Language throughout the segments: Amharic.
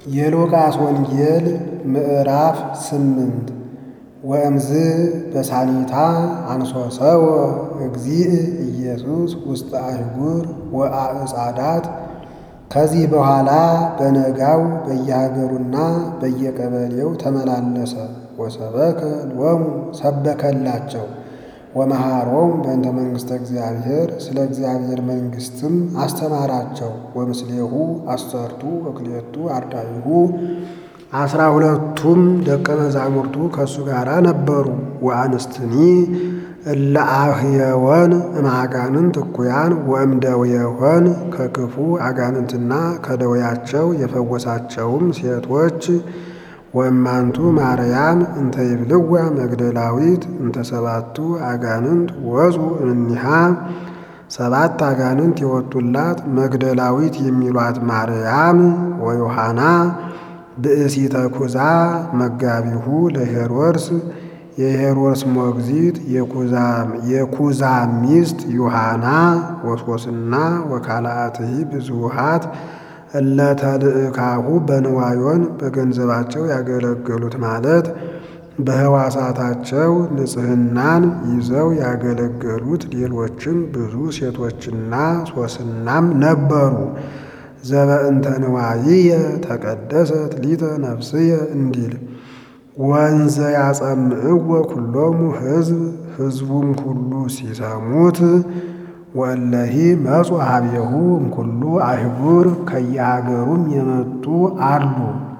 የሉቃስ ወንጌል ምዕራፍ ስምንት ወእምዝ በሳኒታ አንሶሰወ እግዚእ ኢየሱስ ውስተ አህጉር ወአዕጻዳት። ከዚህ በኋላ በነጋው በየሀገሩና በየቀበሌው ተመላለሰ። ወሰበከ ሎሙ ሰበከላቸው። ወመሃሮም በእንተ መንግሥተ እግዚአብሔር ስለ እግዚአብሔር መንግሥትም አስተማራቸው። ወምስሌሁ አሰርቱ ወክልኤቱ አርዳኢሁ አስራ ሁለቱም ደቀ መዛሙርቱ ከእሱ ጋር ነበሩ። ወአንስትኒ እለ አህየወን እምአጋንንት እኩያን ወእምደዌየወን ከክፉ አጋንንትና ከደዌያቸው የፈወሳቸውም ሴቶች ወእማንቱ ማርያም እንተ ይብልዋ መግደላዊት እንተ ሰባቱ አጋንንት ወፁ እምኔሃ ሰባት አጋንንት የወጡላት መግደላዊት የሚሏት ማርያም ወዮሐና ብእሲተ ኩዛ መጋቢሁ ለሄሮድስ የሄሮድስ ሞግዚት የኩዛ ሚስት ዮሐና ወሶስና ወካልአትሂ ብዙሃት እለተልእካሁ በንዋዮን በገንዘባቸው ያገለገሉት ማለት በሕዋሳታቸው ንጽሕናን ይዘው ያገለገሉት ሌሎችም ብዙ ሴቶችና ሶስናም ነበሩ። ዘበእንተ ንዋይየ ተቀደሰት ሊተ ነፍስየ እንዲል ወንዘ ያጸምዕዎ ኩሎሙ ሕዝብ ሕዝቡም ሁሉ ሲሰሙት ወእለሂ መጹ ሀቤሁ እምኩሉ አህጉር ከየሀገሩም የመጡ አሉ።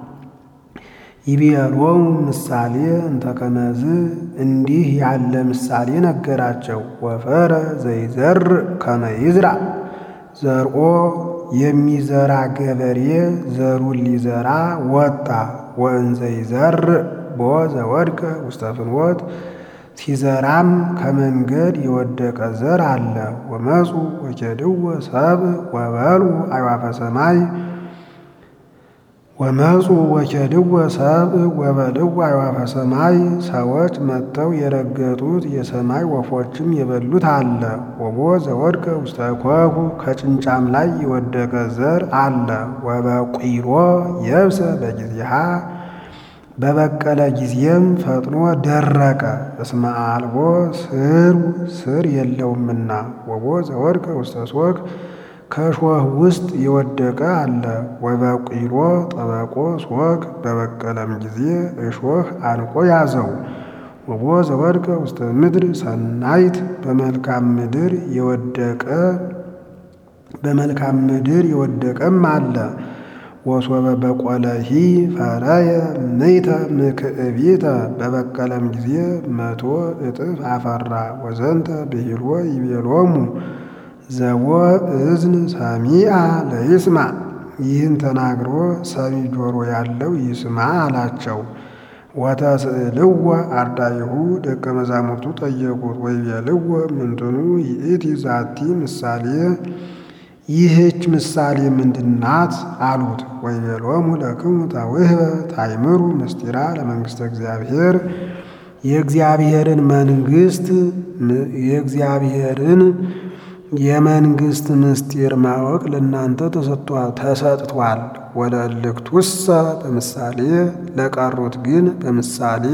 ይቤሎሙ ምሳሌ እንተ ከመዝ እንዲህ ያለ ምሳሌ ነገራቸው። ወፈረ ዘይዘርእ ከመ ይዝራእ ዘርኦ የሚዘራ ገበሬ ዘሩን ሊዘራ ወጣ። ወእንዘ ይዘርእ ቦ ዘወድቀ ውስተ ፍኖት ሲዘራም ከመንገድ የወደቀ ዘር አለ። ወመፁ ወኬድዎ ሰብእ ወበልዑ አዕዋፈ ሰማይ ወመፁ ወኬድዎ ሰብእ ወበልዑ አዕዋፈ ሰማይ ሰዎች መጥተው የረገጡት የሰማይ ወፎችም የበሉት አለ። ወቦ ዘወድቀ ውስተ ኮኩ ከጭንጫም ላይ የወደቀ ዘር አለ። ወበቂሎ የብሰ በጊዜሃ በበቀለ ጊዜም ፈጥኖ ደረቀ። እስመ አልቦ ስር ስር የለውምና። ወቦ ዘወድቀ ውስተ ሶክ ከእሾህ ውስጥ የወደቀ አለ። ወበቂሎ ጠበቆ ሶክ በበቀለም ጊዜ እሾህ አንቆ ያዘው። ወቦ ዘወድቀ ውስተ ምድር ሰናይት በመልካም ምድር የወደቀ በመልካም ምድር የወደቀም አለ። ወሶበ በቆለሂ ፈረየ ምይተ ምክዕቢተ በበቀለም ጊዜ መቶ እጥፍ አፈራ። ወዘንተ ብሂልዎ ይቤሎሙ ዘቦ እዝን ሰሚአ ለይስማ ይህን ተናግሮ ሰሚ ጆሮ ያለው ይስማ አላቸው። ወተስእልዎ አርዳኢሁ ደቀ መዛሙርቱ ጠየቁት። ወይቤልዎ ምንትኑ ይእቲ ዛቲ ምሳሌ ይህች ምሳሌ ምንድናት? አሉት። ወይቤሎሙ ለክሙ ተውህበ ታይምሩ ምስጢራ ለመንግሥተ እግዚአብሔር የእግዚአብሔርን መንግሥት የእግዚአብሔርን የመንግሥት ምስጢር ማወቅ ለእናንተ ተሰጥቷል። ወለእልክቱሰ በምሳሌ ለቀሩት ግን በምሳሌ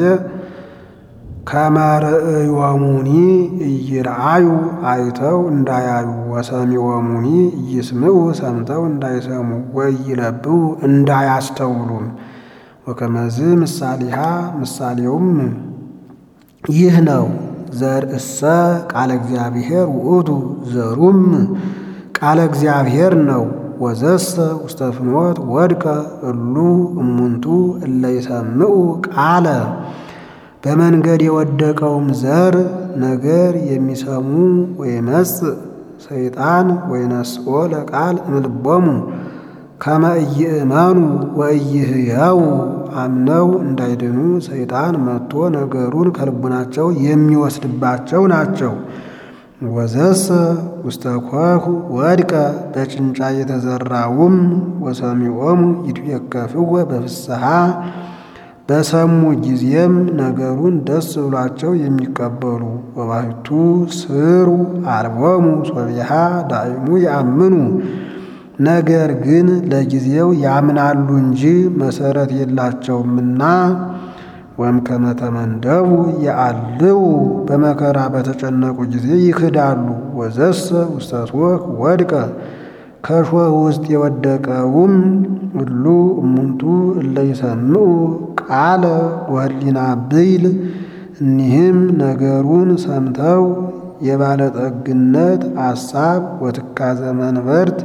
ከመርእዮሙኒ ኢይርአዩ አይተው እንዳያዩ ወሰሚዖሙኒ ኢይስምዑ ሰምተው እንዳይሰሙ ወኢይለብቡ እንዳያስተውሉም ወከመዝ ምሳሌሃ ምሳሌውም ይህ ነው። ዘርእሰ ቃለ እግዚአብሔር ውእቱ ዘሩም ቃለ እግዚአብሔር ነው። ወዘሰ ውስተ ፍኖት ወድቀ እሉ እሙንቱ እለ ይሰምዑ ቃለ በመንገድ የወደቀውም ዘር ነገር የሚሰሙ ወይመጽእ ሰይጣን ወይነስኦ ለቃል እምልቦሙ ከመ ኢይእመኑ ወኢይህየው አምነው እንዳይድኑ ሰይጣን መጥቶ ነገሩን ከልቡናቸው የሚወስድባቸው ናቸው። ወዘሰ ውስተ ኮኩ ወድቀ በጭንጫ የተዘራውም ወሰሚዖሙ ይትዌከፍዎ በፍስሐ በሰሙ ጊዜም ነገሩን ደስ ብሏቸው የሚቀበሉ ወባሕቱ ስሩ አልቦሙ ሶቢሃ ዳይሙ ያምኑ ነገር ግን ለጊዜው ያምናሉ እንጂ መሰረት የላቸውምና ወእምከመ ተመንደቡ የአልው በመከራ በተጨነቁ ጊዜ ይክዳሉ። ወዘሰ ውስተ ሦክ ወድቀ ከእሾህ ውስጥ የወደቀውም ሁሉ እሙንቱ እለ ይሰምዑ ቃለ ወህሊና ብይል እኒህም ነገሩን ሰምተው የባለጠግነት አሳብ ወትካዘ መንበርት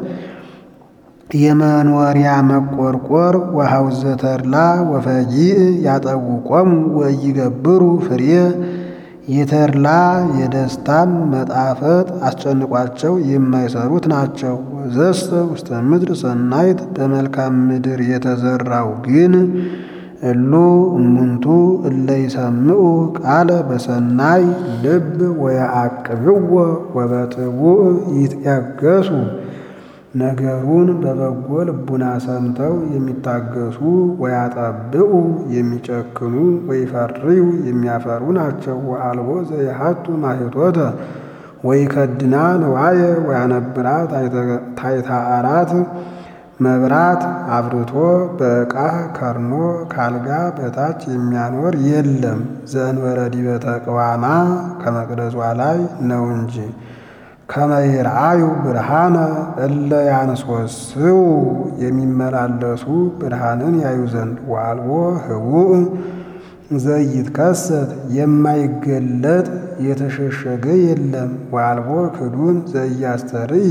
የመኖሪያ መቆርቆር ወሐውዘ ተድላ ወፈጊእ ያጠውቆሙ ወይገብሩ ፍሬ የተድላ የደስታም መጣፈጥ አስጨንቋቸው የማይሰሩት ናቸው። ወዘሰ ውስተ ምድር ሰናይት በመልካም ምድር የተዘራው ግን እሉ እሙንቱ እለ ይሰምዑ ቃለ በሰናይ ልብ ወየዐቅብዎ ወበጥቡዕ ይትያገሱ ነገሩን በበጎ ልቡና ሰምተው የሚታገሱ ወያጠብቁ የሚጨክኑ ወይፈርዩ የሚያፈሩ ናቸው። ወአልቦ ዘየሐቱ ማኅቶተ ወይከድና ንዋየ ወያነብራ ታሕተ አራት መብራት አብርቶ በዕቃ ከርኖ ካልጋ በታች የሚያኖር የለም ዘእንበለ ዲበ ተቅዋማ ከመቅደሷ ላይ ነው እንጂ። ከመ ይርአዩ ብርሃነ እለ ያንሶስው የሚመላለሱ ብርሃንን ያዩ ዘንድ ወአልቦ ህቡእ ዘይትከሰት የማይገለጥ የተሸሸገ የለም። ወአልቦ ክዱን ዘኢያስተርኢ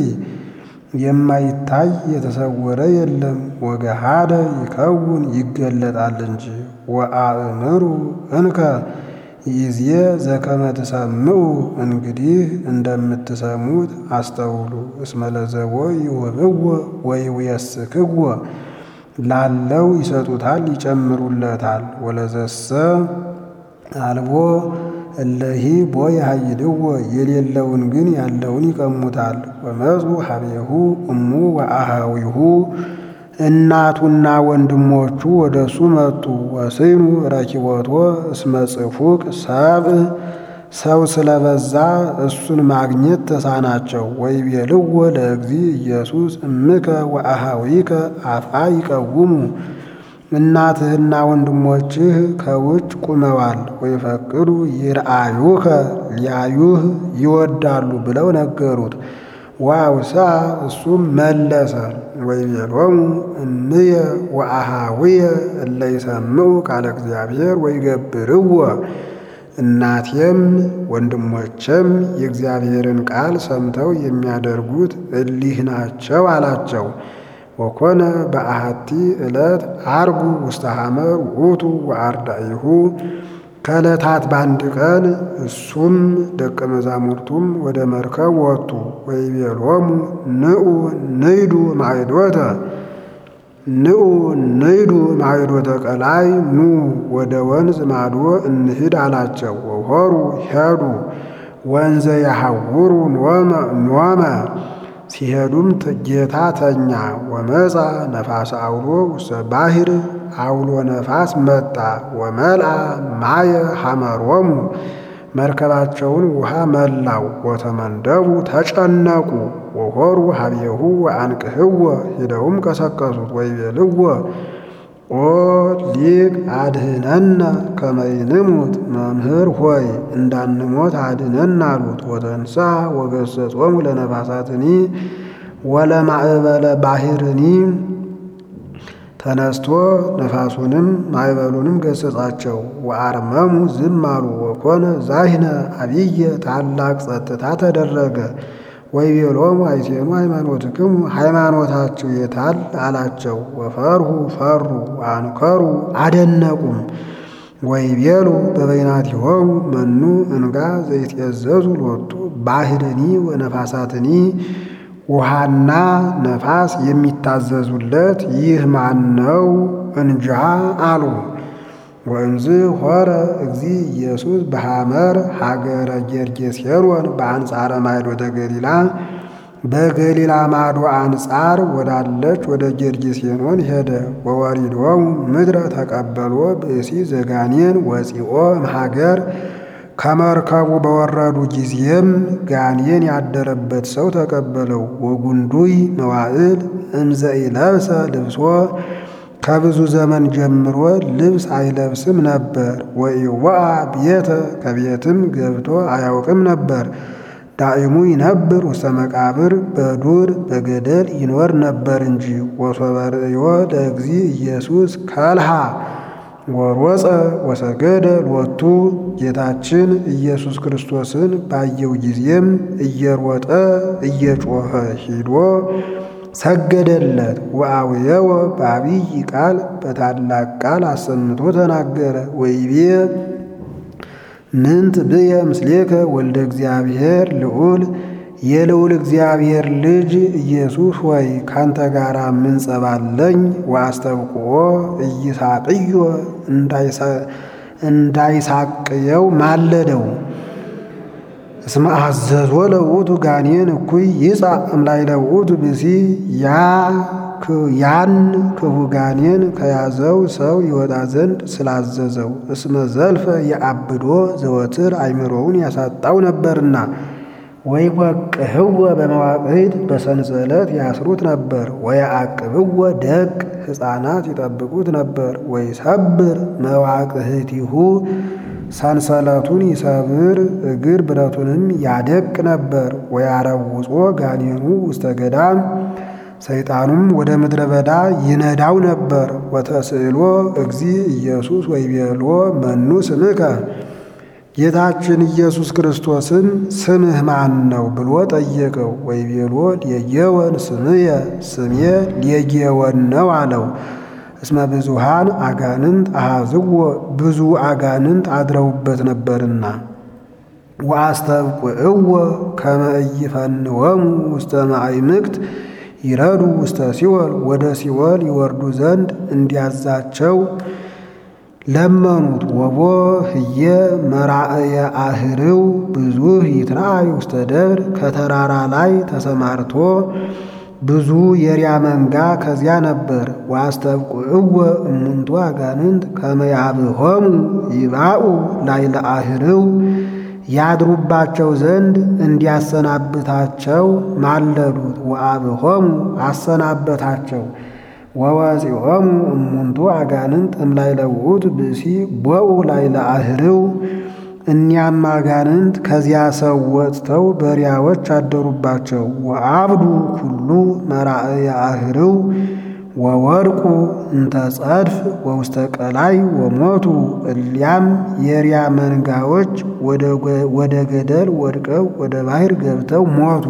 የማይታይ የተሰወረ የለም። ወገሃደ ይከውን ይገለጣል እንጂ። ወአእምሩ እንከ ይዜ ዘከመ ትሰምዑ እንግዲህ እንደምትሰሙት አስተውሉ። እስመ ለዘቦ ይውህብዎ ወይውየስክዎ ላለው ይሰጡታል ይጨምሩለታል። ወለዘሰ አልቦ እለሂ ቦ ያሃይድዎ የሌለውን ግን ያለውን ይቀሙታል። ወመፁ ሀቤሁ እሙ ወአሃዊሁ እናቱና ወንድሞቹ ወደ እሱ መጡ። ወስኑ ረኪቦቶ እስመ ጽፉቅ ሰብእ ሰው ስለበዛ እሱን ማግኘት ተሳናቸው። ወይቤልዎ ለእግዚ ኢየሱስ እምከ ወአሃዊከ አፍአ ይቀውሙ እናትህና ወንድሞችህ ከውጭ ቁመዋል። ወይፈቅዱ ይርአዩከ ሊያዩህ ይወዳሉ ብለው ነገሩት። ዋውሳ እሱም መለሰ ወይቤሎሙ እምየ ወአሃዊየ እለ ይሰምዑ ቃለ እግዚአብሔር ወይገብርዎ እናቴም ወንድሞቼም የእግዚአብሔርን ቃል ሰምተው የሚያደርጉት እሊህ ናቸው አላቸው። ወኮነ በአሐቲ ዕለት አርጉ ውስተ ሐመር ውእቱ ወአርዳኢሁ ከዕለታት በአንድ ቀን እሱም ደቀ መዛሙርቱም ወደ መርከብ ወጡ። ወይቤሎሙ ንዑ ንይዱ ማዕዶተ ንዑ ንይዱ ማዕዶተ ቀላይ ኑ ወደ ወንዝ ማዶ እንሂድ አላቸው። ወሆሩ ሄዱ ወንዘ ያሐውሩ ኖመ ሲሄዱም ጌታ ተኛ። ወመፃ ነፋስ አውሎ ውስተ ባሕር አውሎ ነፋስ መጣ። ወመልአ ማየ ሐመሮሙ መርከባቸውን ውሃ መላው። ወተመንደቡ ተጨነቁ። ወሆሩ ሀቤሁ ወአንቅህዎ ሂደውም ቀሰቀሱት። ወይቤልዎ ኦ ሊቅ አድህነነ ከመ ይንሙት መምህር ሆይ እንዳንሞት አድነን አሉት። ወተንሳ ወገሰጾሙ ለነፋሳትኒ ወለማዕበለ ባሕርኒ ተነስቶ ነፋሱንም ማዕበሉንም ገሰጻቸው። ወአርመሙ ዝም አሉ። ወኮነ ዛሂነ አብየ ታላቅ ጸጥታ ተደረገ። ወይቤሎሙ አይሴኑ ሃይማኖትክሙ ሃይማኖታችሁ የታል አላቸው። ወፈርሁ ፈሩ አንከሩ አደነቁም። ወይቤሉ በበይናቲሆሙ መኑ እንጋ ዘይትየዘዙ ሎቱ ባሕርኒ ወነፋሳትኒ ውሃና ነፋስ የሚታዘዙለት ይህ ማን ነው እንጃ አሉ። ወእንዝ ሆረ እግዚ ኢየሱስ በሐመር ሀገረ ጌርጌሴኖን በአንጻረ ማይዶተ ገሊላ በገሊላ ማዶ አንጻር ወዳለች ወደ ጌርጌሴኖን ሄደ። ወወሪዶሙ ምድረ ተቀበሎ ብእሲ ዘጋኔን ወፂኦ እምሀገር ከመርከቡ በወረዱ ጊዜም ጋኔን ያደረበት ሰው ተቀበለው። ወጉንዱይ መዋዕል እምዘ ኢለብሰ ልብሶ ከብዙ ዘመን ጀምሮ ልብስ አይለብስም ነበር። ወኢወአ ቤተ ከቤትም ገብቶ አያውቅም ነበር። ዳእሙ ይነብር ውስተ መቃብር በዱር በገደል ይኖር ነበር እንጂ። ወሶበ ርእዮ ለእግዚ ኢየሱስ ከልሃ ወሮፀ ወሰገደ ሎቱ ጌታችን ኢየሱስ ክርስቶስን ባየው ጊዜም እየሮጠ እየጮኸ ሂዶ ሰገደለት። ወአውየወ በአብይ ቃል በታላቅ ቃል አሰምቶ ተናገረ። ወይቤ ምንት ብየ ምስሌከ ወልደ እግዚአብሔር ልዑል የልዑል እግዚአብሔር ልጅ ኢየሱስ ሆይ ካንተ ጋር ምን ጸባለኝ? ወአስተብቅዖ ኢይሳቅዮ እንዳይሳቅየው ማለደው። እስመ አዘዞ ለውእቱ ጋኔን እኩይ ይጻእ እምላዕለ ውእቱ ብእሲ ያን ክፉ ጋኔን ከያዘው ሰው ይወጣ ዘንድ ስላዘዘው። እስመ ዘልፈ የአብዶ ዘወትር አይምሮውን ያሳጣው ነበርና። ወይ ወቅህወ በመዋቅህት በሰንሰለት ያስሩት ነበር። ወየአቅብወ ደቅ ሕፃናት ይጠብቁት ነበር። ወይ ሰብር መዋቅህቲሁ ሰንሰለቱን ይሰብር እግር ብረቱንም ያደቅ ነበር። ወያረውጾ ጋኔኑ ውስተ ገዳም ሰይጣኑም ወደ ምድረ በዳ ይነዳው ነበር። ወተስእሎ እግዚ ኢየሱስ ወይቤሎ መኑ ስምከ ጌታችን ኢየሱስ ክርስቶስን ስምህ ማን ነው ብሎ ጠየቀው። ወይቤሎ ሌጌወን ስምየ ስሜ ሌጌወን ነው አለው። እስመ ብዙሃን አጋንንት አሃዝዎ ብዙ አጋንንት አድረውበት ነበርና። ወአስተብቅዕዎ ከመ ኢይፈንወሙ ውስተ ማዕምቅት ይረዱ ውስተ ሲኦል ወደ ሲኦል ይወርዱ ዘንድ እንዲያዛቸው ለመኑት። ወቦ ህየ መራእየ አህርው ብዙህ ይትራእይ ውስተ ደብር ከተራራ ላይ ተሰማርቶ ብዙ የሪያ መንጋ ከዚያ ነበር። ወአስተብቅዕዎ እሙንቱ አጋንንት ከመ ያብሆሙ ይባኡ ላዕለ አህርው ያድሩባቸው ዘንድ እንዲያሰናብታቸው ማለዱት። ወአብሆሙ አሰናበታቸው። ወወፂኦሙ እሙንቱ አጋንንት እምላዕለ ውእቱ ብእሲ ቦኡ ላዕለ አህርው እኒያም አጋንንት ከዚያ ሰው ወጥተው በሪያዎች አደሩባቸው። ወአብዱ ኩሉ መራእየ አህርው ወወድቁ እንተ ጸድፍ ወውስተ ቀላይ ወሞቱ። እሊያም የሪያ መንጋዎች ወደ ገደል ወድቀው ወደ ባሕር ገብተው ሞቱ።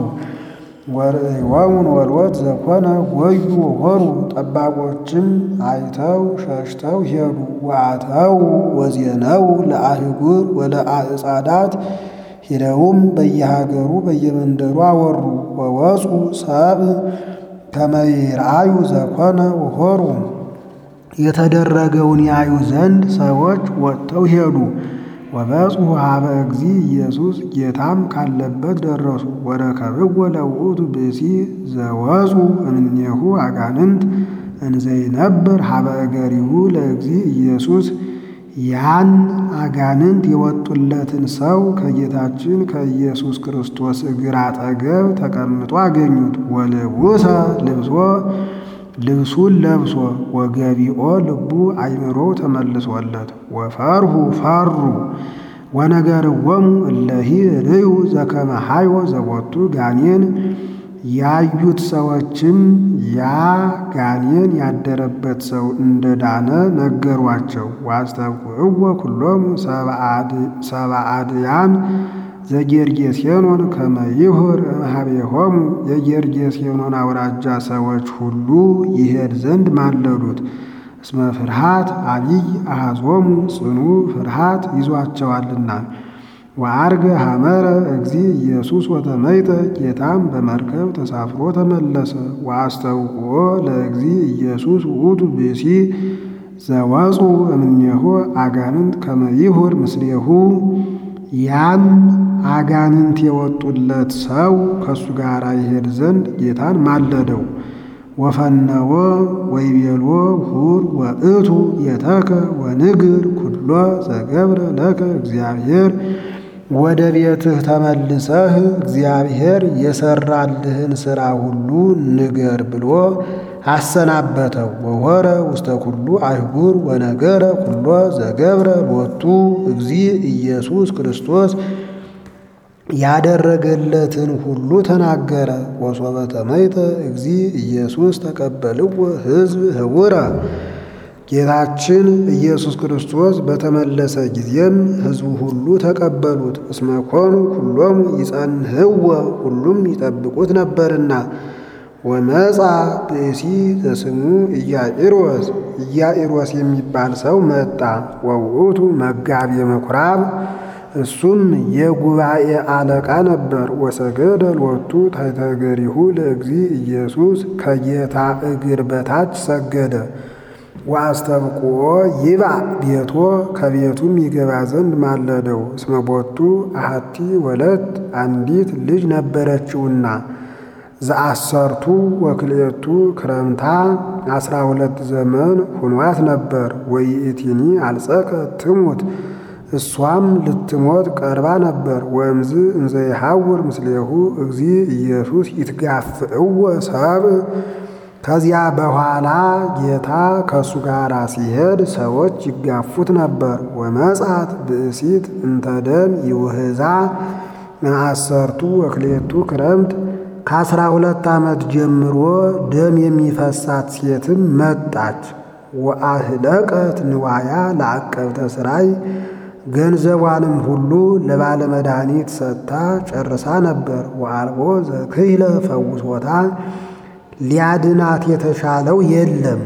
ወርእዮሙን ወልወት ዘኮነ ጎዩ ሆሩ ጠባቆችም አይተው ሸሽተው ሄዱ። ወአተው ወዜነው ለአህጉር ወለአዕጻዳት ሂደውም በየሀገሩ በየመንደሩ አወሩ። ወወፁ ሰብ ከመ ይርአዩ ዘኮነ ወሆሩ የተደረገውን ያዩ ዘንድ ሰዎች ወጥተው ሄዱ። ወበጽሑ ኀበ እግዚ ኢየሱስ ጌታም ካለበት ደረሱ። ወረከብዎ ለውእቱ ብእሲ ዘወፁ እምኔሁ አጋንንት እንዘይነብር ኀበ እገሪሁ ለእግዚ ኢየሱስ ያን አጋንንት የወጡለትን ሰው ከጌታችን ከኢየሱስ ክርስቶስ እግር አጠገብ ተቀምጦ አገኙት። ወልቡሰ ልብሶ ልብሱን ለብሶ ወገቢኦ ልቡ አይምሮው ተመልሶለት ወፈርሁ ፈሩ ወነገርዎሙ እለሂ ርእዩ ዘከመ ሀዮ ዘቦቱ ጋኔን ያዩት ሰዎችም ያ ጋኔን ያደረበት ሰው እንደዳነ ነገሯቸው። ዋስተብቅዕዎ ኩሎሙ ሰብአ አድያም ዘጌርጌሴኖን ከመ ይሁር እምኀቤሆሙ የጌርጌሴኖን አውራጃ ሰዎች ሁሉ ይሄድ ዘንድ ማለዱት። እስመ ፍርሃት አቢይ አሐዞሙ ጽኑ ፍርሃት ይዟቸዋልና። ወዐርገ ሐመረ እግዚ ኢየሱስ ወተመይጠ ጌታም በመርከብ ተሳፍሮ ተመለሰ። ወአስተውቅዖ ለእግዚ ኢየሱስ ውእቱ ብእሲ ዘወፁ እምኔሁ አጋንንት ከመ ይሁር ምስሌሁ ያም አጋንንት የወጡለት ሰው ከእሱ ጋር ይሄድ ዘንድ ጌታን ማለደው። ወፈነወ ወይቤሎ ሁር ወእቱ የተከ ወንግር ኩሎ ኩሎ ዘገብረ ለከ እግዚአብሔር ወደ ቤትህ ተመልሰህ እግዚአብሔር የሰራልህን ሥራ ሁሉ ንገር ብሎ አሰናበተው። ወሆረ ውስተ ኩሉ አይጉር ወነገረ ኩሎ ዘገብረ ሎቱ እግዚ ኢየሱስ ክርስቶስ ያደረገለትን ሁሉ ተናገረ። ወሶበ ተመይተ እግዚ ኢየሱስ ተቀበልዎ ሕዝብ ህቡረ ጌታችን ኢየሱስ ክርስቶስ በተመለሰ ጊዜም ሕዝቡ ሁሉ ተቀበሉት። እስመ ኮኑ ኩሎሙ ይጸንህዎ ሁሉም ይጠብቁት ነበርና። ወመጻ ብእሲ ዘስሙ ኢያኢሮስ ኢያኢሮስ የሚባል ሰው መጣ። ወውእቱ መጋቤ ምኵራብ እሱም የጉባኤ አለቃ ነበር። ወሰገደ ሎቱ ታሕተ እገሪሁ ለእግዚ ኢየሱስ ከጌታ እግር በታች ሰገደ። ወአስተብቅዖ ይብዕ ቤቶ ከቤቱም ይገባ ዘንድ ማለደው። እስመ ቦቱ አሐቲ ወለት አንዲት ልጅ ነበረችውና ዘአሰርቱ ወክልኤቱ ክረምታ አስራ ሁለት ዘመን ሁኗት ነበር። ወይእቲኒ አልጸቀ ትሙት እሷም ልትሞት ቀርባ ነበር። ወእምዝ እንዘ ይሐውር ምስሌሁ እግዚ ኢየሱስ ይትጋፍእዎ ሰብእ ከዚያ በኋላ ጌታ ከእሱ ጋር ሲሄድ ሰዎች ይጋፉት ነበር። ወመጻት ብእሲት እንተ ደም ይውህዛ አሰርቱ ወክልኤቱ ክረምት ከአስራ ሁለት ዓመት ጀምሮ ደም የሚፈሳት ሴትም መጣች። ወአህለቀት ንዋያ ለዐቀብተ ሥራይ ገንዘቧንም ሁሉ ለባለ መድኃኒት ሰጥታ ጨርሳ ነበር። ወአልቦ ዘክህለ ፈውሶታ ሊያድናት የተሻለው የለም።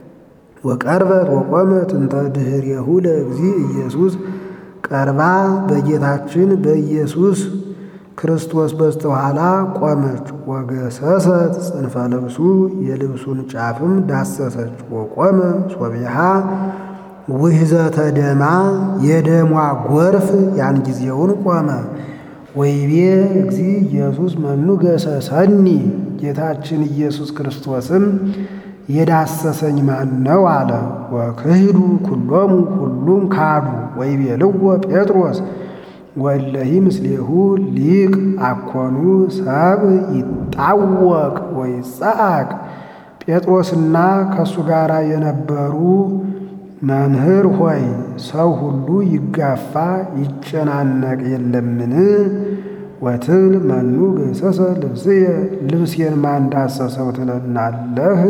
ወቀርበት ወቆመት እንተ ድኅሬሁ ለእግዚ ኢየሱስ ቀርባ በጌታችን በኢየሱስ ክርስቶስ በስተኋላ ቆመች። ወገሰሰት ጽንፈ ልብሱ የልብሱን ጫፍም ዳሰሰች። ወቆመ ሶቢሃ ውሕዘተ ደማ የደሟ ጎርፍ ያን ጊዜውን ቆመ። ወይቤ እግዚ ኢየሱስ መኑ ገሰሰኒ ጌታችን ኢየሱስ ክርስቶስም የዳሰሰኝ ማን ነው አለ። ወክህዱ ኩሎሙ ሁሉም ካዱ። ወይቤልዎ ጴጥሮስ ወእለሂ ምስሌሁ ሊቅ አኮኑ ሰብ ይጣወቅ ወይጸአቅ ጴጥሮስና ከእሱ ጋር የነበሩ መምህር ሆይ ሰው ሁሉ ይጋፋ ይጨናነቅ የለምን? ወትብል መኑ ገሰሰ ልብስየ ልብሴን ማን ዳሰሰው ትለናለህ?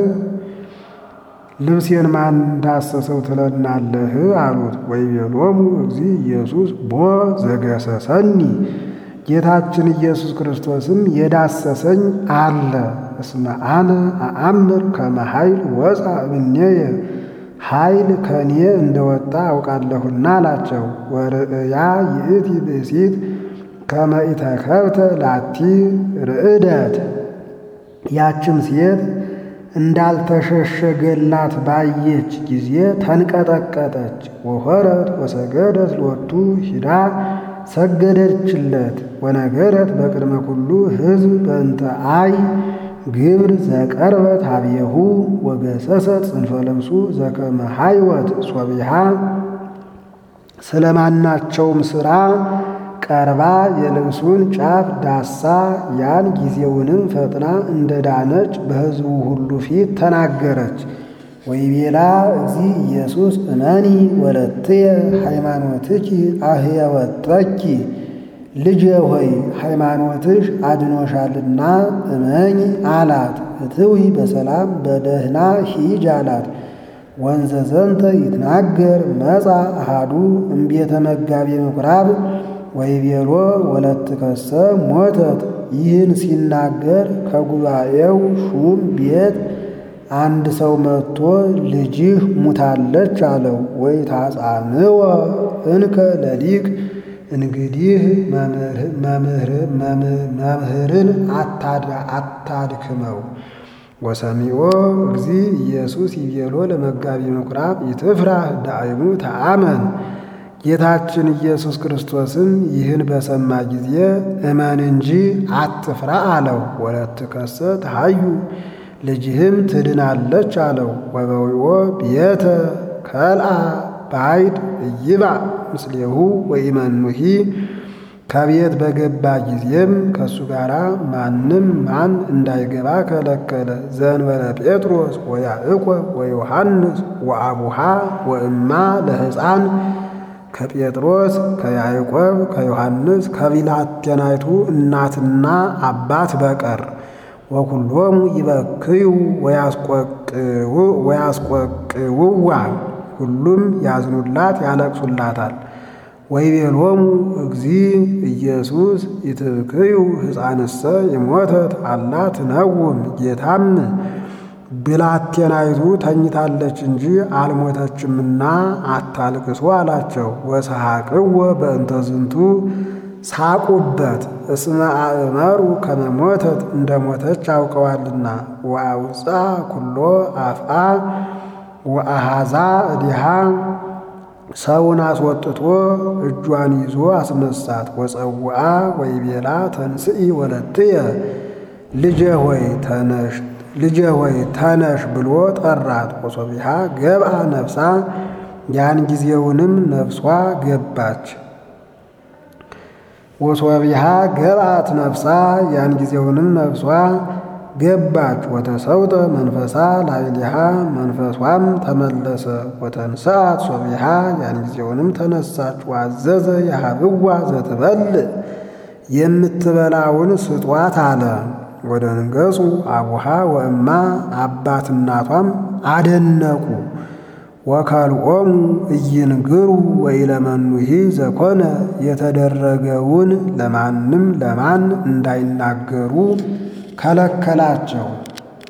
ልብሴን ማን ዳሰሰው ትለናለህ አሉት። ወይቤሎሙ እግዚ ኢየሱስ ቦ ዘገሰሰኒ ጌታችን ኢየሱስ ክርስቶስም የዳሰሰኝ አለ። እስመ አነ አአምር ከመ ኃይል ወፃ እምኔየ ኃይል ከኔ እንደወጣ አውቃለሁና አላቸው። ወርእያ ይእቲ ብእሲት ከመ ኢተከብተ ላቲ ርዕደት ያችም ሴት እንዳልተሸሸገላት ባየች ጊዜ ተንቀጠቀጠች። ወሆረት ወሰገደት ሎቱ ሂዳ ሰገደችለት። ወነገረት በቅድመ ኩሉ ሕዝብ በእንተ አይ ግብር ዘቀርበት ሀብየሁ ወገሰሰት ጽንፈ ልብሱ ዘከመ ሃይወት ሶቢሃ ስለማናቸውም ሥራ ቀርባ የልብሱን ጫፍ ዳሳ ያን ጊዜውንም ፈጥና እንደ ዳነች በሕዝቡ ሁሉ ፊት ተናገረች። ወይቤላ እግዚ ኢየሱስ እመኒ ወለትየ ሃይማኖትኪ አህየወጠኪ ልጄ ሆይ ሃይማኖትሽ አድኖሻልና እመኝ አላት። እትዊ በሰላም በደህና ሂጅ አላት። ወንዘ ዘንተ ይትናገር መጻ አሃዱ እምቤተ መጋቤ ምኵራብ ወይቤሎ ወለትከሰ ሞተት። ይህን ሲናገር ከጉባኤው ሹም ቤት አንድ ሰው መጥቶ ልጅህ ሙታለች አለው። ወይ ታጻንወ እንከ ለሊቅ እንግዲህ መምህርን አታድክመው። ወሰሚዖ እግዚ ኢየሱስ ይቤሎ ለመጋቢ ምኵራብ ይትፍራህ ዳይሙ ተአመን። ጌታችን ኢየሱስ ክርስቶስም ይህን በሰማ ጊዜ እመን እንጂ አትፍራ አለው። ወለትከሰ ተሃዩ ልጅህም ትድናለች አለው። ወበዊኦ ቤተ ከልአ ባይድ እይባ ምስሌሁ ወኢመኑሂ ከቤት በገባ ጊዜም ከእሱ ጋር ማንም ማን እንዳይገባ ከለከለ። ዘእንበለ ጴጥሮስ ወያዕቆብ ወዮሐንስ ወአቡሃ ወእማ ለሕፃን ከጴጥሮስ ከያዕቆብ ከዮሐንስ ከብላቴናይቱ እናትና አባት በቀር ወኩሎሙ ይበክዩ ወያስቆቅውዋ ሁሉም ያዝኑላት ያለቅሱላታል። ወይቤሎሙ እግዚ ኢየሱስ ይትብክዩ ሕፃንሰ የሞተት አላ ትነውም ጌታም ብላቴናይቱ ተኝታለች እንጂ አልሞተችምና አታልቅሱ አላቸው። ወሰሐቅወ በእንተ ዝንቱ ሳቁበት እስመ አእመሩ ከመ ሞተት እንደ ሞተች አውቀዋልና። ወአውፃ ኩሎ አፍአ ወአሃዛ እዲሃ ሰውን አስወጥቶ እጇን ይዞ አስነሳት። ወፀውአ ወይቤላ ተንስኢ ወለትየ ልጄ ሆይ ተነሽ ልጄ ሆይ ተነሽ ብሎ ጠራት። ወሶቢሃ ገብአ ነፍሳ ያን ጊዜውንም ነፍሷ ገባች። ወሶቢሃ ገብአት ነፍሳ ያን ጊዜውንም ነፍሷ ገባች። ወተሰውጠ መንፈሳ ላዕሌሃ መንፈሷም ተመለሰ። ወተንሥአት ሶቢሃ ያን ጊዜውንም ተነሳች። ዋዘዘ የሀብዋ ዘትበልዕ የምትበላውን ስጧት አለ። ወደ ንገጹ አቡሃ ወእማ አባት እናቷም አደነቁ። ወካልኦሙ እይንግሩ ወኢለመኑሂ ዘኮነ የተደረገውን ለማንም ለማን እንዳይናገሩ ከለከላቸው።